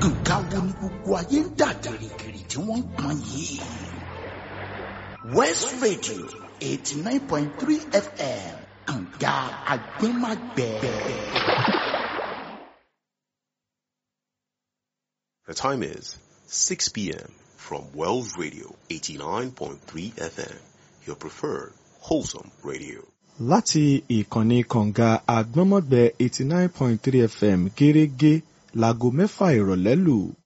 nǹkan wo ni gbogbo ayé ń dà gìrìgìrì tí wọ́n ń pọn yìí. west radio eighty nine point three fm kànga agbẹ́magbẹ́. The time is 6 p.m. from Wells Radio 89.3 FM, your preferred wholesome radio. láti ìkànnì kànga àgbọ́nmọ́gbẹ́ eighty nine point three fm gẹ́rẹ́gẹ́ láago mẹ́fà ìrọ̀lẹ́ lù.